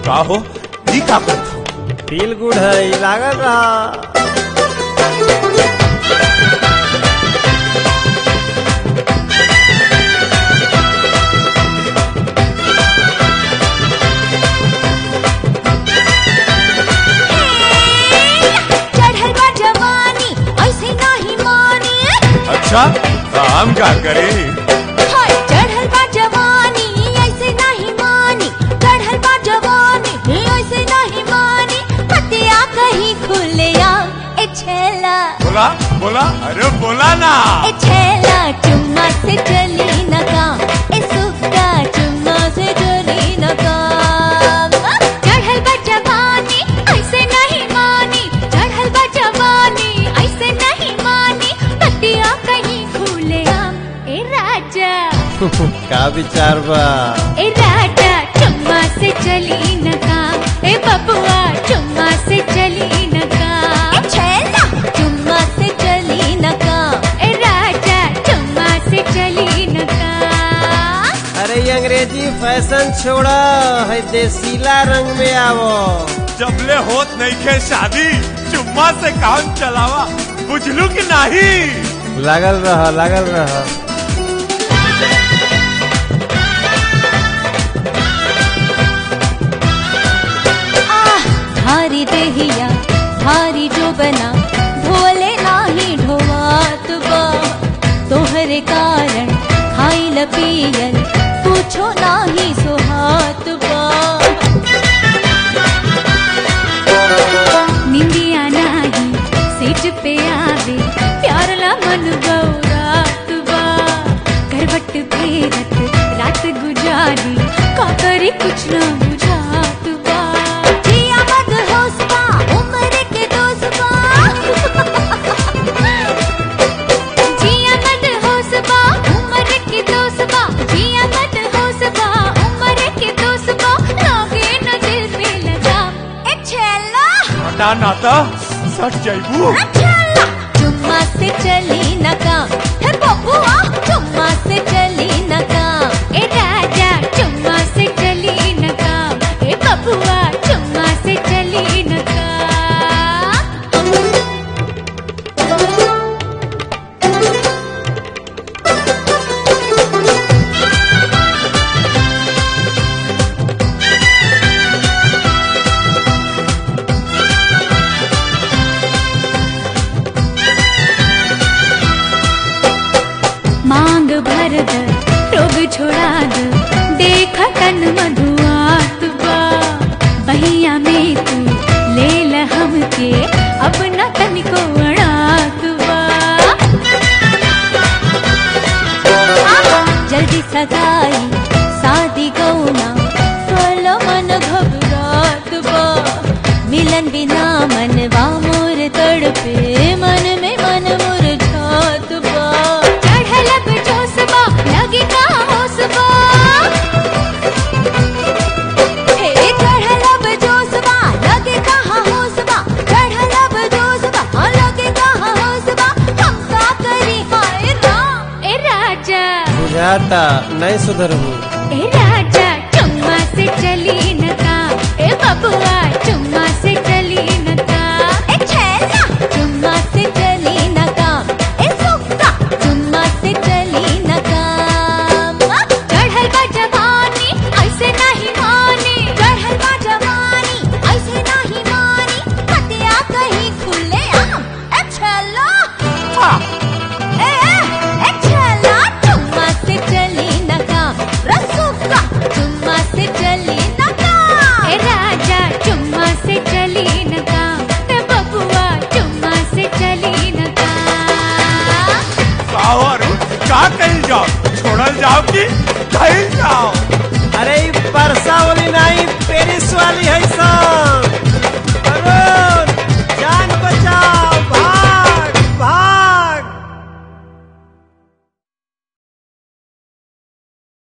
का हो ई का करत हो फील गुड है लागल रहा चढ़ल बा जवानी ऐसे नाही मानी अच्छा तो हम का करी हाय चढ़ल बा जवानी ऐसे नहीं मानी चढ़ल बा जवानी ऐसे नहीं मानी पतिया कहीं खुलिया ए छेला बोला बोला अरे बोला ना ए छेला चुम्मा से चली न काम ए सुक्का चुम्मा से चली न काम चढ़ल बा जवानी ऐसे नहीं मानी चढ़ल बा जवानी ऐसे नहीं मानी पतिया कहीं खुलिया ए राजा का विचार बा ए राजा चुम्मा से चली न काम ए बबुआ चुम्मा से चली न काम ए छेला चुम्मा से चली न काम ए राजा चुम्मा से चली न काम अरे ये अंग्रेजी फैशन छोड़ा है देसीला रंग में आवो जबले होत नहीं खे शादी चुम्मा से काम चलावा बुझलू कि नहीं लागल रह लागल रह आह भारी देहिया भारी जो बना ढोले नाही ढोवात बा तोहरे कारण खाइल पियल पूछो नाही सुहात बा निंदिया नाही सीट पे आवे प्यार ला मन गौरात बा करवट फेरत रात गुजारी का करी कुछ ना बुझात बा जिया मत होश बा उम्र के दोस्त बा जिया मत होश बा उम्र के दोस्त बा जिया मत होश बा उम्र के दोस्त बा लागे न दिल पे लगा ए छेला हटा नाता सट जाइबू चुम्मा से चली न काम हे बबुआ चुम्मा से चली न काम ए राजा चुम्मा से चली न काम ए बबुआ चुम्मा से चली न मांग भर द रोग छोड़ा द देख तन मधुआत बा बहिया में तू ले ल हमके अब न तनिको अड़ात बा जल्दी सगाई शादी गौना फल मन घबरात बा मिलन बिना मनवा मोर तड़पे मन में मन मुरझात बा चढ़ल अब जोशबा लगे का होशबा हे चढ़ल अब जोशबा लगे कहाँ होशबा चढ़ल अब जोशबा लगे कहाँ होशबा हम का करी हाय राम ए राजा बुझाता नहीं सुधरबू